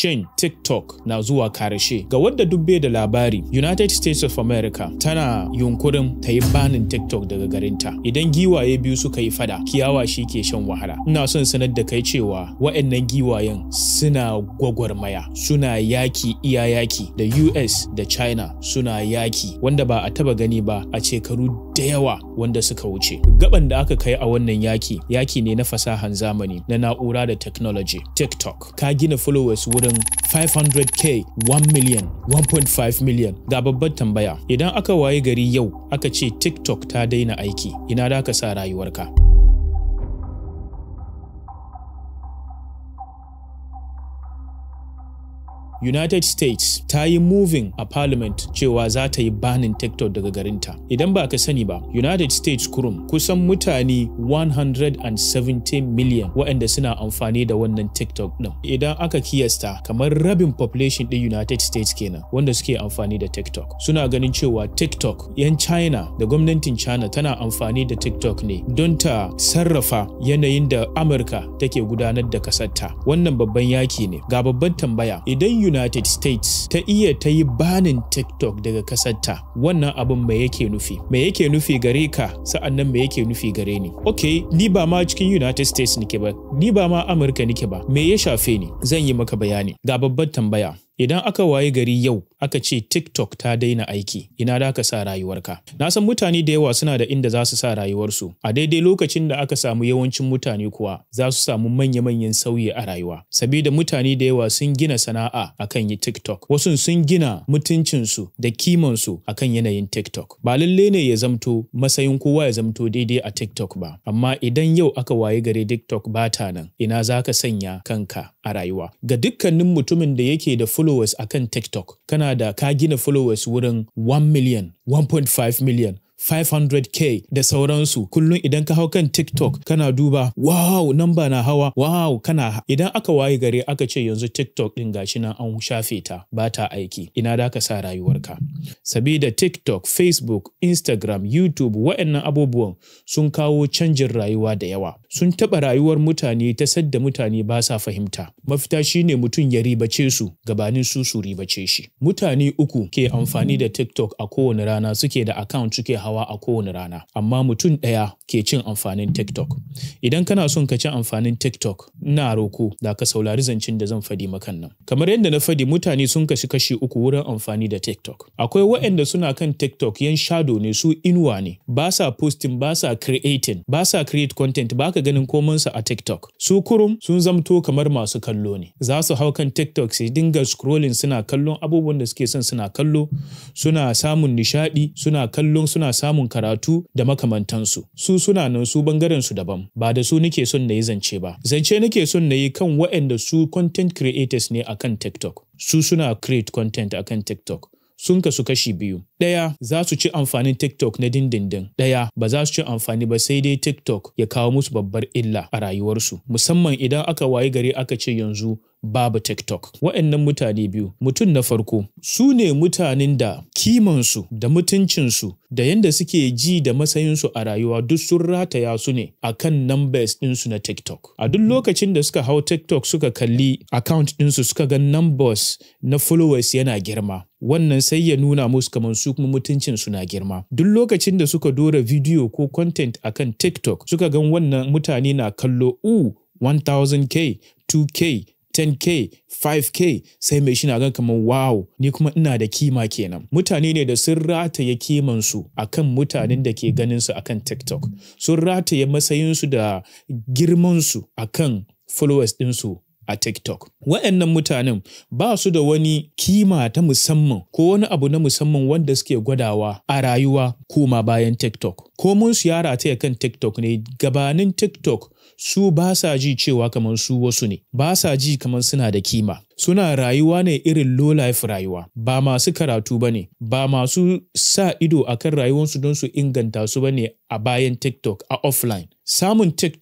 shin TikTok na zuwa karshe. Ga wadda dubbe da labari, United States of America tana yunkurin ta yi banin TikTok daga garinta. Idan giwaye biyu suka yi fada, kiyawa shi ke shan wahala. Ina son sanar da kai cewa wa'annan giwayen suna gwagwarmaya, suna yaki iya yaki da US da China suna yaki wanda ba a taba gani ba a shekaru da yawa wanda suka wuce. Gaban da aka kai a wannan yaki, yaki ne na fasahan zamani na na'ura da technology. TikTok ka gina followers wurin 500k 1 million 1.5 million ga babbar tambaya idan aka waye gari yau aka ce tiktok ta daina aiki ina da ka sa rayuwarka United States ta yi moving a parliament cewa za ta yi banin TikTok daga garinta. Idan ba ka sani ba, United States kurum kusan mutane 170 million waɗanda suna amfani da wannan TikTok ɗin. Idan aka kiyasta kamar rabin population ɗin United States kenan wanda suke amfani da TikTok. Suna ganin cewa TikTok 'yan China da gwamnatin China tana amfani da TikTok ne don ta sarrafa yanayin da Amurka take gudanar da kasarta. Wannan babban yaki ne. Ga babban tambaya, idan United States ta iya ta yi banin TikTok daga kasarta wannan abin me yake nufi me yake nufi gare ka sa'annan me yake nufi gare ni ok ni ba ma cikin United States nike ba ni ba ma Amurka nike ba me ya shafe ni zan yi maka bayani ga babbar tambaya idan aka waye gari yau aka ce TikTok ta daina aiki ina da ka sa rayuwarka na san mutane da yawa suna da inda za su sa rayuwarsu a daidai lokacin da aka samu yawancin mutane kuwa za su samu manya-manyan sauyi a rayuwa sabida mutane da yawa sun gina sana'a akan yi TikTok wasu sun gina mutuncinsu da kimansu akan yanayin TikTok ba lalle ne ya zamto matsayin kowa ya zamto daidai a TikTok ba amma idan yau aka waye gari TikTok ba ta nan ina za ka sanya kanka a rayuwa ga dukkanin mutumin da yake da followers akan TikTok kana da ka gina followers wurin 1 million 1.5 million 500k da sauransu kullum idan ka hau kan TikTok kana duba wow namba na hawa wow kana idan aka waye gare aka ce yanzu TikTok din gashi nan an shafe ta ba ta aiki ina da ka sa rayuwarka sabida TikTok Facebook Instagram YouTube waɗannan abubuwan sun kawo canjin rayuwa da yawa sun taɓa rayuwar mutane ta sadda mutane ba sa fahimta mafita shine mutum ya ribace su gabanin su su ribace shi mutane uku ke amfani da TikTok a kowane rana suke da account suke hawa a kowane rana amma mutum ɗaya ke cin amfanin TikTok idan kana son ka ci amfanin TikTok ina roko da ka saurari zancen da zan fadi makan nan kamar yadda na fadi mutane sun kashi kashi uku wurin amfani da TikTok akwai waɗanda suna kan TikTok yan shadow ne su inuwa ne ba sa posting ba sa creating ba sa create content ba ka ganin komansa a TikTok su kurum sun zamto kamar masu kallo ne za su hau kan TikTok su dinga scrolling suna kallon abubuwan da suke son suna kallo suna samun nishadi suna kallon suna samun karatu da makamantansu su suna nan su bangaren su daban ba da su nake son na yi zance ba zance nake son na yi kan waɗanda su content creators ne akan TikTok su suna create content akan TikTok sun kasu kashi biyu. Ɗaya za su ci amfanin TikTok na dindindin, ɗaya ba za su ci amfani ba sai dai TikTok ya kawo musu babbar illa a rayuwarsu, musamman idan aka wayi gari aka ce yanzu babu TikTok. Wa'annan mutane biyu, mutum na farko, su ne mutanen da kimansu da mutuncinsu da yadda suke ji da matsayinsu a rayuwa duk sun rataya su ne a kan numbers ɗinsu na TikTok. A duk lokacin da suka hau TikTok suka kalli account ɗinsu suka ga numbers na followers yana girma. Wannan sai ya nuna musu kamar su kuma mutuncinsu na girma. Duk lokacin da suka dora video ko content akan TikTok suka gan wannan mutane na kallo u 1000k 2k 10k 5k sai mai shi na gan kamar wow ni kuma ina da kima kenan mutane ne da sun rataye kimansu akan mutanen da ke ganin su akan tiktok sun rataye matsayinsu da girmansu akan followers ɗinsu a TikTok. Wa'annan mutanen ba su da wani kima ta musamman ko wani abu na musamman wanda suke gwadawa a rayuwa koma bayan TikTok. Ko mun su yara ta kan TikTok ne gabanin TikTok su ba sa ji cewa kamar su wasu ne, ba sa ji kamar suna da kima. Suna rayuwa ne irin low life rayuwa, ba masu karatu ba ne, ba masu sa ido a kan rayuwarsu don su inganta su ba ne a bayan TikTok a offline. Samun TikTok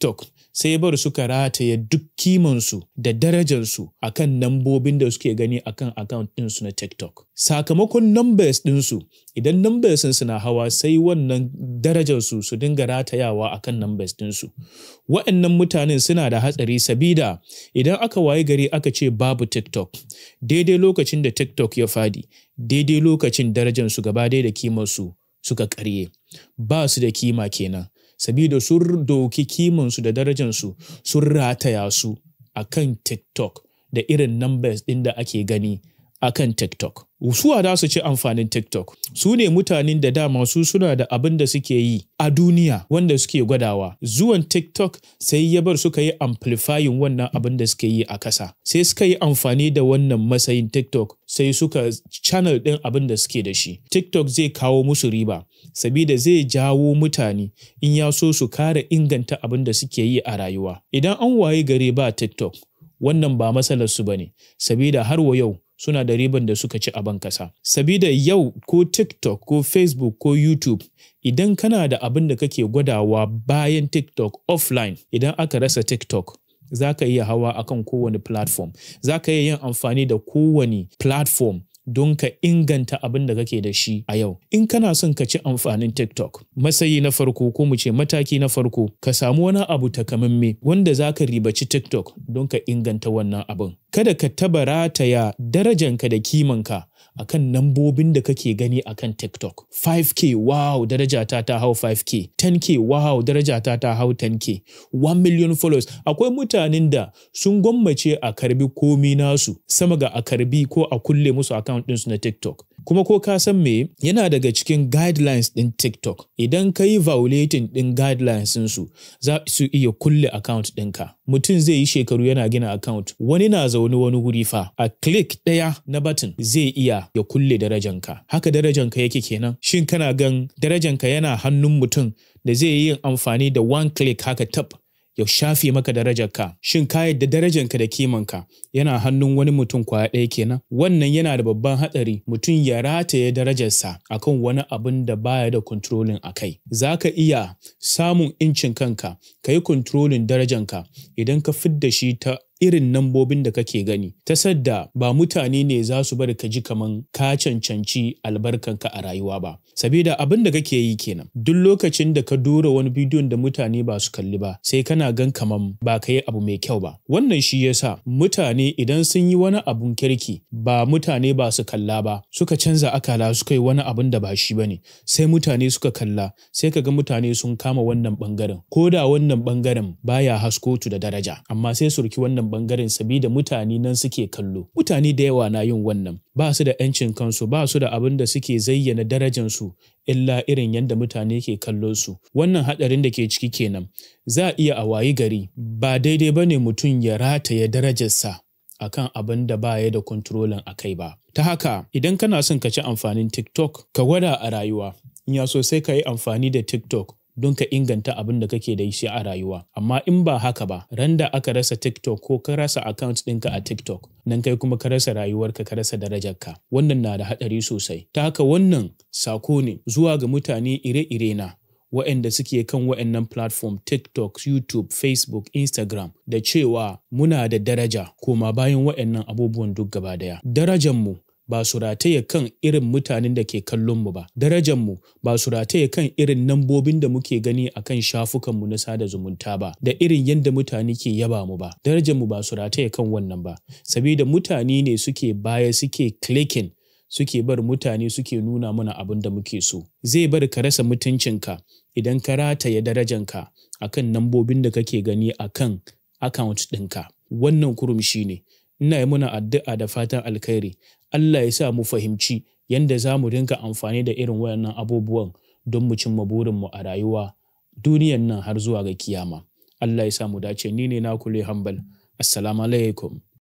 sai bar suka rataye duk kimansu da darajarsu akan nambobin da suke gani akan account ɗinsu na TikTok. Sakamakon numbers ɗinsu, idan numbers suna hawa sai wannan darajarsu su dinga ratayawa akan numbers ɗinsu. Wa'annan mutanen suna da hatsari sabida idan aka waye gari aka ce babu TikTok, daidai lokacin da TikTok ya fadi, daidai lokacin darajarsu gaba ɗaya da kimarsu suka karye. Ba su da kima kenan. sabida sun doki kimansu da darajansu sun rataya su a kan TikTok da irin numbers ɗin da ake gani a kan TikTok. Suwa da su ci amfanin TikTok. Su ne mutanen da dama su suna da abin da suke yi a duniya wanda suke gwadawa. Zuwan TikTok sai ya bar suka yi amplifying wannan abin da suke yi a kasa. Sai suka yi amfani da wannan matsayin TikTok sai suka channel ɗin abin da suke da shi. TikTok zai kawo musu riba. Sabida zai jawo mutane in ya so su kare inganta abin da suke yi a rayuwa. Idan an waye gare ba TikTok, wannan ba matsalarsu ba ne, sabida har wa yau suna da riban da suka ci a ban kasa. Sabida yau ko TikTok ko Facebook ko YouTube idan kana da abin da kake gwadawa bayan TikTok offline idan aka rasa TikTok za ka iya hawa akan kowane platform. Za ka iya yin amfani da kowane platform don ka inganta abin da kake da shi a yau. In kana son ka ci amfanin TikTok, matsayi na farko ko mu ce mataki na farko, ka samu wani abu takamamme wanda za ka ribaci TikTok don ka inganta wannan abin. Kada ka taba rataya darajanka da kimanka akan nambobin da kake gani akan TikTok. 5K wow darajata ta hau 5K, 10K wow darajata ta hau 10K, 1 million followers. Akwai mutanen da sun gwammace a karbi komi nasu sama ga a karbi ko a kulle musu account ɗinsu na TikTok. Kuma ko ka san me yana daga cikin guidelines ɗin TikTok. Idan ka yi violating ɗin guidelines ɗinsu za su iya kulle account ɗinka. Mutum zai yi shekaru yana gina account. Wani na zaune wani wuri fa a click ɗaya na button zai iya ya kulle darajanka. Haka darajanka yake kenan. Shin kana gan darajanka yana hannun mutum da zai yi amfani da one click haka tab ya shafe maka darajarka shin ka yadda darajarka da kimanka yana hannun wani mutum kwaya ɗaya kenan wannan yana da babban hatsari mutum ya rataye darajarsa akan wani abin da baya da kontrolin a kai za ka iya samun incin kanka ka yi kontrolin darajanka idan ka fidda shi ta irin nambobin da kake gani ta sadda ba mutane ne za su bari ka ji kaman ka cancanci albarkanka a rayuwa ba sabida abin da kake yi kenan duk lokacin da ka dora wani bidiyon da mutane ba su kalli ba sai kana gan kaman ba ka yi abu mai kyau ba wannan shi yasa mutane idan sun yi wani abun kirki ba mutane ba su kalla ba suka canza akala suka yi wani abun da ba shi bane sai mutane suka kalla sai ka ga mutane sun kama wannan bangaren ko da wannan bangaren baya haskotu da daraja amma sai su riki wannan bangaren sabida mutane nan suke kallo mutane da yawa na yin wannan ba su da 'yancin kansu ba su da abin da suke zayyana darajansu illa irin yadda mutane ke kallon su wannan hadarin da ke ciki kenan za a iya a wayi gari ba daidai ba ne mutum ya rataye darajarsa akan abin da ba ya da kontrolin a kai ba ta haka idan kana son ka ci amfanin tiktok ka gwada a rayuwa in ya so sai ka yi amfani da tiktok don ka inganta abin da kake da shi a rayuwa. Amma in ba haka ba, ran da aka rasa TikTok ko ka rasa account ɗinka a TikTok, nan kai kuma ka rasa rayuwarka ka rasa darajarka. Wannan na da haɗari sosai. Ta haka wannan sako ne zuwa ga mutane ire-ire na waɗanda suke kan waɗannan platform TikTok, YouTube, Facebook, Instagram da cewa muna da daraja koma bayan waɗannan abubuwan duk gaba daya. Darajanmu ba su rataye kan irin mutanen da ke kallonmu ba. Darajanmu ba su rataye kan irin nambobin da muke gani a kan shafukanmu na sada zumunta ba, da irin yadda mutane ke yaba mu ba. Darajanmu ba su rataye kan wannan ba, sabida mutane ne suke baya suke clicking suke bar mutane suke nuna mana abin da muke so. Zai bar ka rasa mutuncinka idan ka rataye darajanka akan nambobin da kake gani akan account ɗinka. Wannan kurum shi ne. Ina yi muna addu'a da fatan alkhairi. Allah ya sa mu fahimci yadda za mu dinga amfani da irin wayannan abubuwan don mu cimma burinmu a rayuwa duniyan nan har zuwa ga kiyama. Allah ya sa mu dace ni ne na kule hambal. Assalamu alaikum.